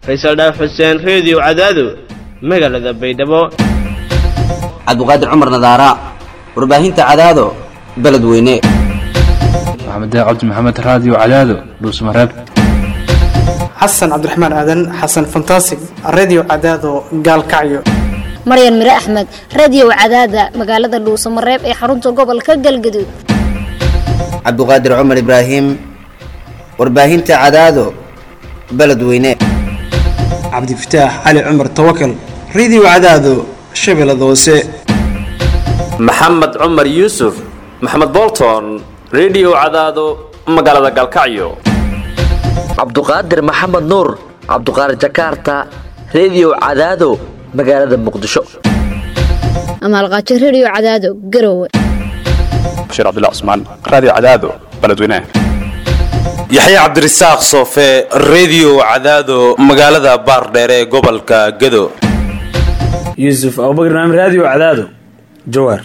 faysal dhaaf xuseen reediyo cadaado magaalada baydhabo cabduqaadir cumar nadaara warbaahinta cadaado beledweyne maxamed cabdi maxamed raadiyo cadaado dhuusmareeb xasan cabdiraxmaan aadan xasan fantasig redio cadaado gaalkacyo maryan mire axmed radio cadaada magaalada dhuusamareeb ee xarunta gobolka galgaduud cabduqaadir cumar ibraahim warbaahinta cadaado beledweyne cabdifataax cali cumar tawakal redio cadaado shabeellada hoose maxamed cumar yuusuf maxamed bolton redio cadaado magaalada gaalkacyo cabduqaadir maxamed nuur cabduqaadir jakarta redio cadaado magaalada muqdisho amaalqaajo radio cadaado garowe bashiir cabdilla cusmaan raadiyo cadaado beledweynaha yaxya cabdirasaaq soofe redio cadaado magaalada baardheere ee gobolka gado yuusuf abubakar naam raadiyo cadaado jawaar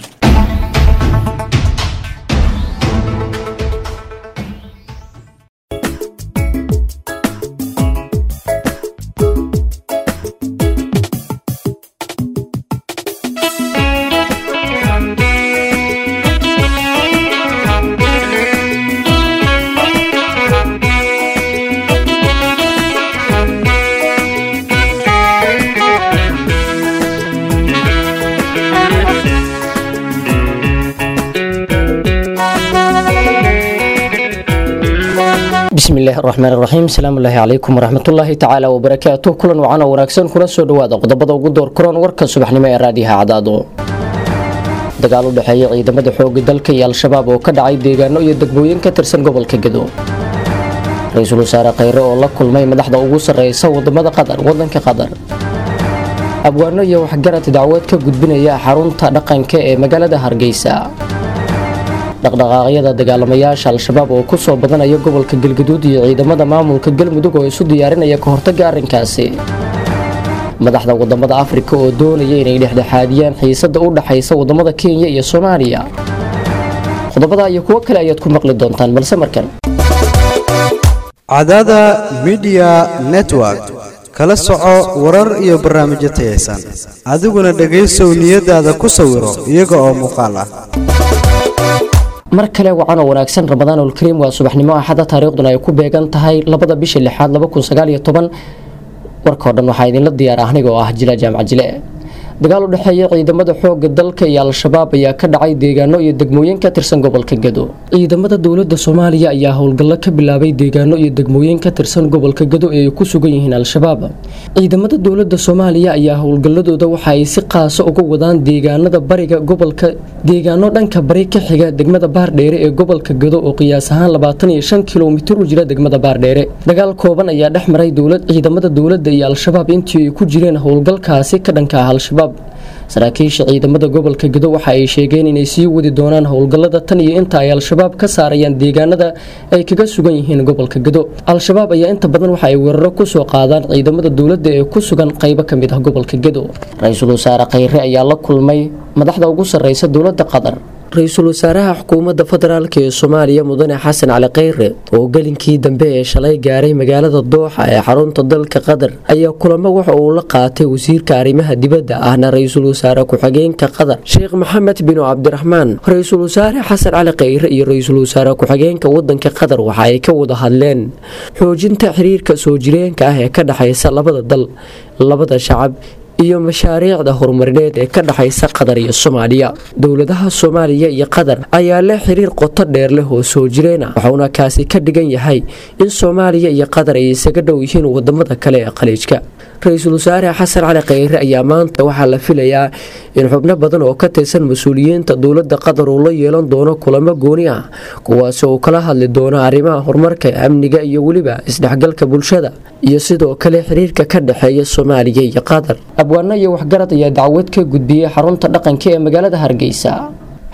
bismillahi raxmaan raxiim asalaamullaahi calaykum waraxmatullaahi tacaala wabarakaatu kulan wacan oo wanaagsan kuna soo dhawaada qodobada ugu door kuran warka subaxnimo ee raadiyaha cadaado dagaal u dhexeeya ciidamada xooga dalka iyo al-shabaab oo ka dhacay deegaano iyo degmooyin ka tirsan gobolka gedo ra-iisul wasaare kheyre oo la kulmay madaxda ugu sarreysa wadamada qatar wadanka qatar abwaano iyo waxgarad dacwad ka gudbinaya xarunta dhaqanka ee magaalada hargeysa dhaqdhaqaaqyada dagaalamayaasha al-shabaab oo kusoo badanaya gobolka galgaduud iyo ciidamada maamulka galmudug oo isu diyaarinaya ka hortaga arrinkaasi madaxda wadamada afrika oo doonaya inay dhexdhexaadiyaan xiisada u dhaxaysa wadamada kenya iyo soomaaliya qodobada iyo kuwo kale ayaad ku maqli doontaan balse markan cadaada midiya network kala soco warar iyo barnaamijyo tayaysan adiguna dhegaysow niyadaada ku sawiro iyaga oo muuqaal ah mar kale wacan oo wanaagsan ramadaanul kariim waa subaxnimo axada taariikhduna ay ku beegan tahay labada bisha lixaad warkao dhan waxaa idinla diyaar aniga oo ah jila jaamac jile dagaal u dhexeeya ciidamada xooga dalka iyo al-shabaab ayaa ka dhacay deegaano iyo degmooyin ka tirsan gobolka gado ciidamada dowlada soomaaliya ayaa howlgallo ka bilaabay deegaano iyo degmooyin ka tirsan gobolka gado ee ay ku sugan yihiin al-shabaab ciidamada dowlada soomaaliya ayaa howlgalladooda waxa ay si qaasa uga wadaan deegaanada bariga gobolka deegaano dhanka bari ka xiga degmada baardheere ee gobolka gado oo qiyaas ahaan labaatan iyo shan kilomitir u jira degmada baardheere dagaal kooban ayaa dhex maray ciidamada dowlada iyo al-shabaab intii ay ku jireen howlgalkaasi ka dhanka ah al-shabaab saraakiisha ciidamada gobolka gado waxa ay sheegeen inay sii wadi doonaan howlgallada tan iyo inta ay al-shabaab ka saarayaan deegaanada ay kaga sugan yihiin gobolka gado al-shabaab ayaa inta badan waxa ay weeraro kusoo qaadaan ciidamada dowladda ee ku sugan qaybo ka mid ah gobolka gado ra-iisul wasaare kheyre ayaa la kulmay madaxda ugu sarreysa dowladda qatar ra-iisul wasaaraha xukuumadda federaalk ee soomaaliya mudane xasan cali kheyre oo gelinkii dambe ee shalay gaaray magaalada dooxa ee xarunta dalka qatar ayaa kulamo waxa uu la qaatay wasiirka arrimaha dibadda ahna ra-iisul wasaare ku-xigeenka qatar sheekh maxamed binu cabdiraxmaan ra-iisul wasaare xasan cali kheyre iyo ra-iisul wasaare ku-xigeenka wadanka qatar waxa ay ka wada hadleen xoojinta xiriirka soo jireenka ah ee ka dhexaysa labada dal labada shacab iyo mashaariicda horumarineed ee ka dhexaysa qatar iyo soomaaliya dowladaha soomaaliya iyo qatar ayaa leh xiriir qoto dheer leh oo soo jireen ah waxuuna kaasi ka dhigan yahay in soomaaliya iyo qatar ay isaga dhow yihiin wadamada kale ee khaliijka ra-iisul wasaare xasan cali kheyre ayaa maanta waxaa la filayaa in xubno badan oo ka tirsan mas-uuliyiinta dowladda qatar uu la yeelan doono kulamo gooni ah kuwaasi uu kala hadli doono arrimaha horumarka amniga iyo weliba isdhexgalka bulshada iyo sidoo kale xiriirka ka dhexeeya soomaaliya iyo qatar abwaano iyo waxgarad ayaa dacwad ka gudbiyey xarunta dhaqanka ee magaalada hargeysa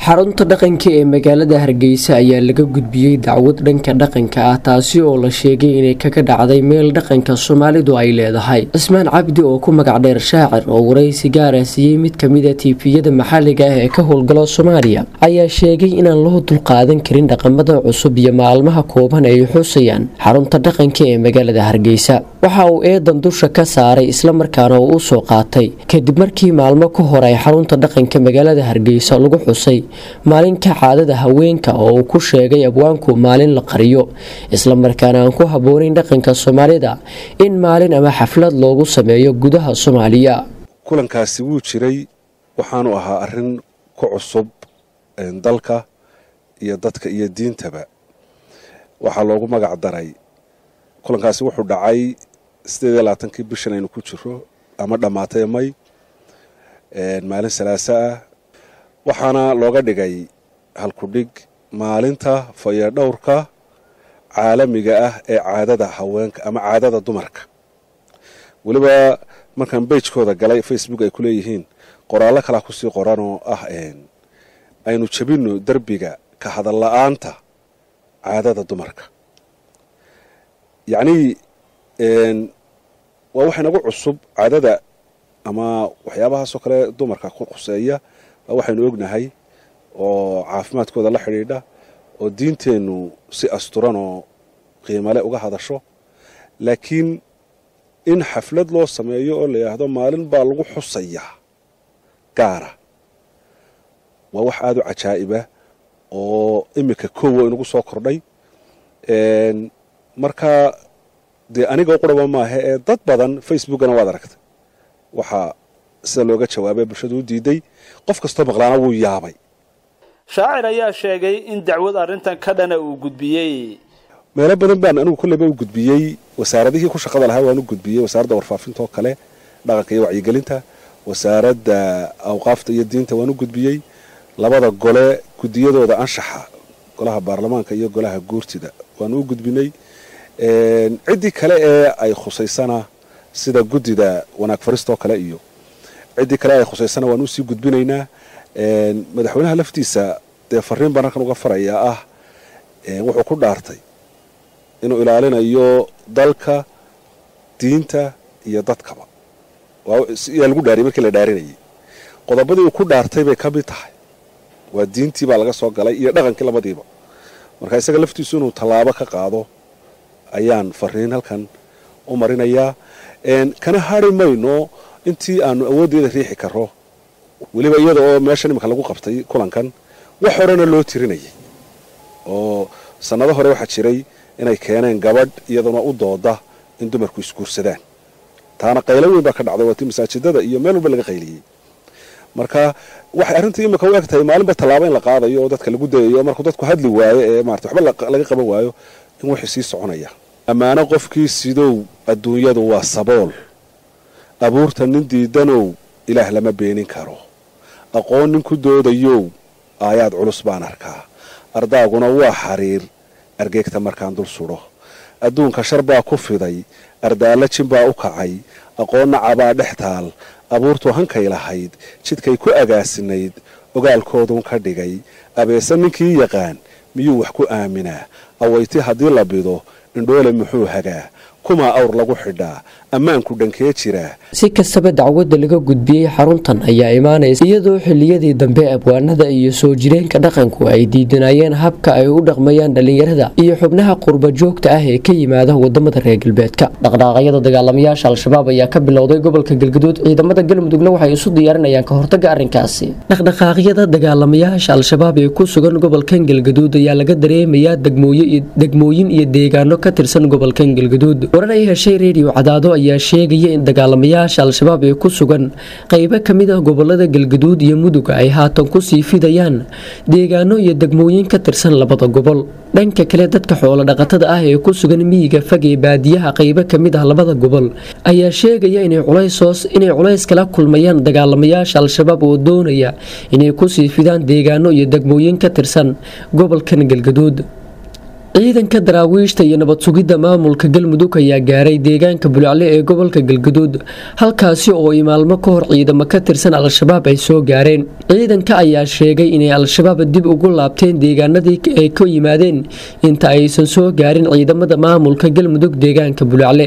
xarunta dhaqanka ee magaalada hargeysa ayaa laga gudbiyey dacwad dhanka dhaqanka ah taasi oo la sheegay inay kaga dhacday meel dhaqanka soomaalidu ay leedahay cismaan cabdi oo ku magac dheer shaacir oo waraysi gaara siiyey mid kamid a tiifiyada maxalliga ah ee ka howlgala soomaaliya ayaa sheegay inaan loo dulqaadan karin dhaqamada cusub iyo maalmaha kooban ay xusayaan xarunta dhaqanka ee magaalada hargeysa waxa uu eedan dusha ka saaray islamarkaana uu usoo qaatay kadib markii maalmo ka hor ay xarunta dhaqanka magaalada hargeysa lagu xusay maalinka caadada haweenka oo uu ku sheegay abwaanku maalin la qariyo islamarkaana aan ku habboonayn dhaqanka soomaalida in maalin ama xaflad loogu sameeyo gudaha soomaaliya kulankaasi wuu jiray waxaanu ahaa arrin ku cusub dalka iyo dadka iyo diintaba waxaa loogu magac daray kulankaasi wuxuu dhacay sideed iyo labaatankii bishan aynu ku jiro ama dhammaatay may maalin salaaso ah waxaana looga dhigay halkudhig maalinta fayadhowrka caalamiga ah ee caadada haweenka ama caadada dumarka weliba markaan beijkooda galay facebook ay ku leeyihiin qoraallo kalaa kusii qoran oo ah aynu jebinno derbiga ka hadal la-aanta caadada dumarka yacnii waa wax inagu cusub caadada ama waxyaabahaasoo kale dumarka ku khuseeya waa waxaynu ognahay oo caafimaadkooda la xidhiidha oo diinteennu si asturan oo qiimale uga hadasho laakiin in xaflad loo sameeyo oo la yidhaahdo maalin baa lagu xusayaa gaara waa wax aada u cajaa'iba oo iminka kowa inagu soo kordhay marka dee aniga quraba maaha ee dad badan facebookana waad aragtay waxaa sida looga jawaabay bulshadu u diiday qof kastoo maqlaana wuu yaabay shaacir ayaa sheegay in dacwad arrintan ka dhana uu gudbiyey meelo badan baan anigu kolleyba u gudbiyey wasaaradihii ku shaqada lahaa waan u gudbiyey wasaaradda warfaafinta oo kale dhaqanka iyo wacyigelinta wasaaradda awqaafta iyo diinta waan u gudbiyey labada gole gudiyadooda anshaxa golaha baarlamaanka iyo golaha guurtida waan u gudbinay ciddii kale ee ay khusaysana sida guddida wanaag faristoo kale iyo ciddii kale ay khusaysana waan usii gudbinaynaa madaxweynaha laftiisa dee fariin baan halkan uga farayaa ah wuxuu ku dhaartay inuu ilaalinayo dalka diinta iyo dadkaba yaa lagu dhaariyay markii la dhaarinayay qodobadii uu ku dhaartay bay ka mid tahay waa diintii baa laga soo galay iyo dhaqankii labadiiba marka isaga laftiisu inuu tallaabo ka qaado ayaan fariin halkan u marinayaa kana hari mayno intii aanu awooddeeda riixi karo weliba iyada oo meeshan iminka lagu qabtay kulankan wax horena loo tirinayay oo sannado hore waxaa jiray inay keeneen gabadh iyaduna u dooda in dumarku isguursadaan taana qaylo weyn baa ka dhacday waatii masaajidada iyo meel walba laga qayliyey marka waxay arrintii imika u eg tahay maalinba tallaabo in la qaadayo oo dadka lagu dayayo oo markuu dadku hadli waayo ee maarata waxba laga qaban waayo in wixii sii soconaya ammaano qofkii sidow adduunyadu waa sabool abuurta nin diidanow ilaah lama beenin karo aqoon nin ku doodayow aayaad culus baan arkaa ardaaguna waa xariir argeegta markaan dul sudho adduunka shar baa ku fiday ardaallo jin baa u kacay aqoonna cabaa dhex taal abuurtu hankay lahayd jidkay ku agaasinayd ogaalkoodun ka dhigay abeese ninkii yaqaan miyuu wax ku aaminaa awayti haddii la bido indhoole muxuu hagaa kumaa awr lagu xidhaa ammaanku dhankee jiraa si kastaba dacwadda laga gudbiyey xaruntan ayaa imaanaysa iyadoo xilliyadii dambe abwaanada iyo soo jireenka dhaqanku ay diidanayeen habka ay u dhaqmayaan dhallinyarada iyo xubnaha qurba joogta ah ee ka yimaada wadamada reer galbeedka dhaqdhaaqyada dagaalamayaasha al-shabaab ayaa ka bilowday gobolka galgaduud ciidamada galmudugna waxay isu diyaarinayaan ka hortaga arrinkaasi dhaqdhaqaaqyada dagaalamayaasha al-shabaab ee ku sugan gobolkan galgaduud ayaa laga dareemayaa degmooyin iyo deegaano ka tirsan gobolkan galgaduud warar ay heshay reediyo cadaado ayaa sheegaya in dagaalamayaasha al-shabaab ee ku sugan qeybo kamid ah gobolada galgaduud iyo mudug ay haatan kusii fidayaan deegaano iyo degmooyin ka tirsan labada gobol dhanka kale dadka xoolo dhaqatada ah ee ku sugan miyiga fag ee baadiyaha qeybo kamid ah labada gobol ayaa sheegaya inay culays kala kulmayaan dagaalamayaasha al-shabaab oo doonaya inay kusii fidaan deegaano iyo degmooyin ka tirsan gobolkan galgaduud ciidanka daraawiishta iyo nabad sugidda maamulka galmudug ayaa gaaray deegaanka bulcle ee gobolka galgaduud halkaasi oo ay maalmo ka hor ciidamo ka tirsan al-shabaab ay soo gaareen ciidanka ayaa sheegay inay al-shabaab dib ugu laabteen deegaanadii ay ka yimaadeen inta aysan soo gaarin ciidamada maamulka galmudug deegaanka bulcle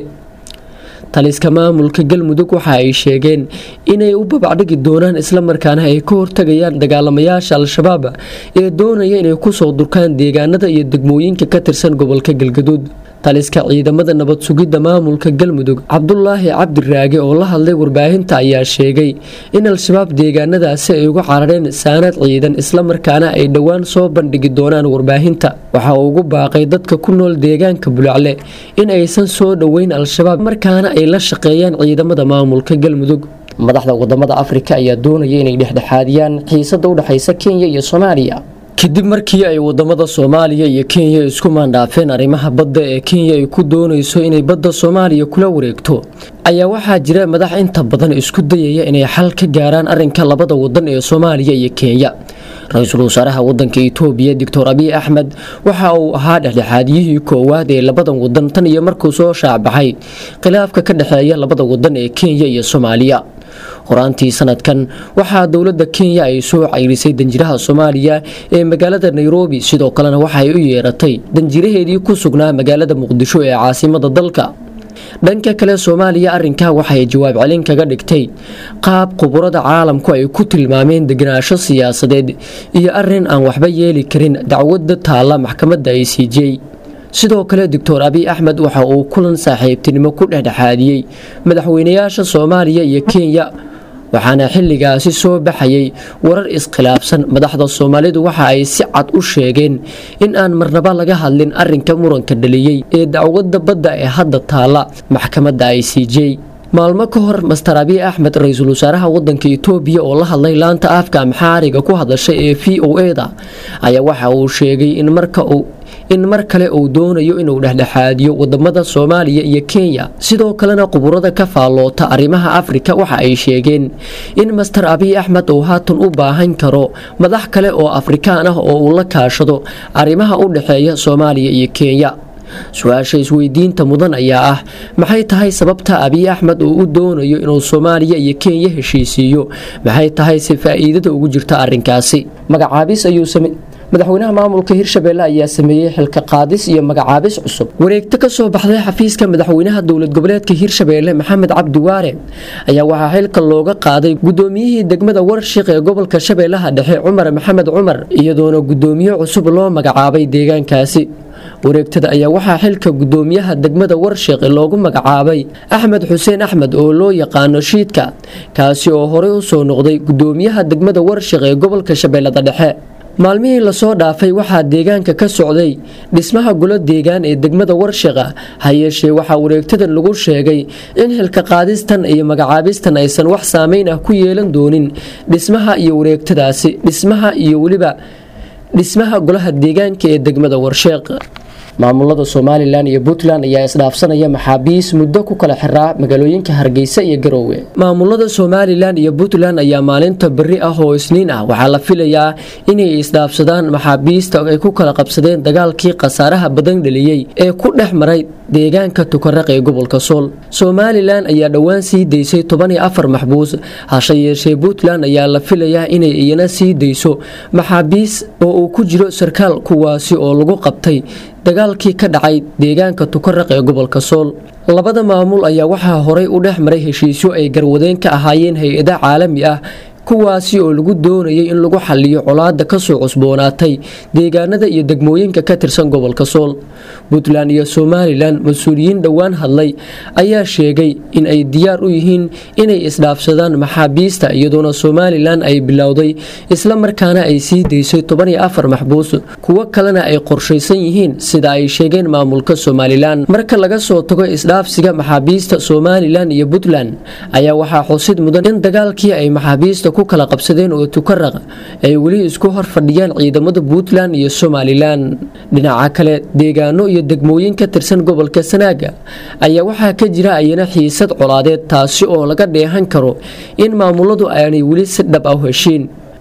taliska maamulka galmudug waxa ay sheegeen inay u babacdhigi doonaan islamarkaana ay ka hortagayaan dagaalamayaasha al-shabaab ee doonaya inay kusoo durkaan deegaanada iyo degmooyinka ka tirsan gobolka galgaduud taliska ciidamada nabad sugidda maamulka galmudug cabdulaahi cabdiraage oo la hadlay warbaahinta ayaa sheegay in al-shabaab deegaanadaasi ay uga carareen saanad ciidan islamarkaana ay dhowaan soo bandhigi doonaan warbaahinta waxa uu ugu baaqay dadka ku nool deegaanka bulacle in aysan soo dhoweyn al-shabaab markaana ay la shaqeeyaan ciidamada maamulka galmudug madaxda wadamada afrika ayaa doonaya inay dhexdhexaadiyaan xiisada udhexaysa kenya iyo soomaaliya kadib markii ay wadamada soomaaliya iyo kenya isku maandhaafeen arrimaha badda ee kenya ay ku doonayso inay badda soomaaliya kula wareegto ayaa waxaa jira madax inta badan isku dayaya inay xal ka gaaraan arinka labada wadan ee soomaaliya iyo kenya ra-iisul wasaaraha wadanka itoobiya doctor abiy axmed waxa uu ahaa dhexdhexaadiyihii koowaad ee labadan wadan tan iyo markuu soo shaacbaxay khilaafka ka dhexeeya labada wadan ee kenya iyo soomaaliya horaantii sanadkan waxaa dowlada kenya ay soo cayrisay danjiraha soomaaliya ee magaalada nairobi sidoo kalena waxaay u yeeratay danjiraheedii ku sugnaa magaalada muqdisho ee caasimada dalka dhanka kale soomaaliya arinkaa waxay jawaab celin kaga dhigtay qaab khuburada caalamku ay ku tilmaameen deganaansho siyaasadeed iyo arin aan waxba yeeli karin dacwada taalla maxkamadda i c j sidoo kale doctor abiy axmed waxa uu kulan saaxiibtinimo ku dhexdhexaadiyey madaxweynayaasha soomaaliya iyo kenya waxaana xilligaasi soo baxayay warar iskhilaafsan madaxda soomaalidu waxa ay si cad u sheegeen in aan marnaba laga hadlin arinka muranka dhaliyey ee dacwada badda ee hadda taalla maxkamadda i c j maalmo ka hor master abiy axmed ra-iisul wasaaraha wadanka itoobiya oo la hadlay laanta afka amxaariga ku hadashay ee v o e da ayaa waxa uu sheegay in marka uu in mar kale uu doonayo inuu dhexdhexaadiyo wadamada soomaaliya iyo kenya sidoo kalena quburada ka faalloota arrimaha afrika waxa ay sheegeen in master abiy axmed uu haatan u baahan karo madax kale oo afrikaan ah oo uu la kaashado arrimaha u dhexeeya soomaaliya iyo kenya su-aasha isweydiinta mudan ayaa ah maxay tahay sababta abiy axmed uu u doonayo inuu soomaaliya iyo kenya heshiisiiyo maxay tahay si faa-iidada ugu jirta arinkaasi magacaabis ayuu madaxweynaha maamulka hirshabeelle ayaa sameeyey xilka qaadis iyo magacaabis cusub wareegto ka soo baxday xafiiska madaxweynaha dowlad goboleedka hirshabeelle maxamed cabdi waare ayaa waxaa xilka looga qaaday gudoomiyihii degmada warshiq ee gobolka shabeellaha dhexe cumar maxamed cumar iyadoona gudoomiye cusub loo magacaabay deegaankaasi wareegtada ayaa waxaa xilka gudoomiyaha degmada warshiq loogu magacaabay axmed xuseen axmed oo loo yaqaano shiidka kaasi oo horey u soo noqday gudoomiyaha degmada warshiq ee gobolka shabeellada dhexe maalmihii lasoo dhaafay waxaa deegaanka ka socday dhismaha golo deegaan ee degmada warshiqa ha yeeshee waxaa wareegtadan lagu sheegay in xilka qaadistan iyo magacaabistan aysan wax saameyn ah ku yeelan doonin dhismaha iyo wareegtadaasi dhismaha iyo weliba dhismaha golaha deegaanka ee degmada warsheeq maamulada somalilan iyo puntland ayaa isdhaafsanaya maxaabiis muddo ku kala xiraa magaalooyinka hargeysa iyo garoowe maamulada somalilan iyo puntland ayaa maalinta beri ah oo isniin ah waxaa la filayaa inay isdhaafsadaan maxaabiista ay ku kala qabsadeen dagaalkii khasaaraha badan dhaliyey ee ku dhex maray deegaanka tukaraq ee gobolka sool somalilan ayaa dhowaan sii daysay toban iyo afar maxbuus hase yeeshee puntland ayaa la filayaa inay iyana sii dayso maxaabiis oo uu ku jiro sarkaal kuwaasi oo lagu qabtay dagaalkii ka dhacay deegaanka tukaraq ee gobolka sool labada maamul ayaa waxaa horay u dhex maray heshiisyo ay garwadeen ka ahaayeen hay-ada caalami ah kuwaasi oo lagu doonayay in lagu xaliyo colaada kasoo cusboonaatay deegaanada iyo degmooyinka ka tirsan gobolka sool puntland iyo somalilan mas-uuliyiin dhowaan hadlay ayaa sheegay in ay diyaar u yihiin inay isdhaafsadaan maxaabiista iyadoona somalilan ay bilowday isla markaana ay sii daysay toban iyo afar maxbuus kuwo kalena ay qorshaysan yihiin sida ay sheegeen maamulka somalilan marka laga soo tago isdhaafsiga maxaabiista somalilan iyo puntland ayaa waxaa xusid mudan in dagaalkii ay maxaabiista ku kala qabsadeen oo tukaraq ay weli isku hor fadhiyaan ciidamada puntland iyo somalilan dhinaca kale deegaano iyo degmooyin ka tirsan gobolka sanaaga ayaa waxaa ka jira ayana xiisad colaadeed taasi oo laga dheehan karo in maamuladu aanay weli si dhab ah heshiin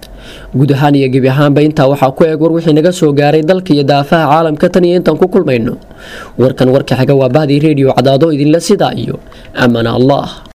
guud ahaan iyo gebi ahaanba intaa waxaa ku eeg war wixii naga soo gaaray dalka iyo daafaha caalamka tan iyo intaan ku kulmayno warkan warka xiga waa bahdii reediyo cadaado idinla sidaa iyo amana allah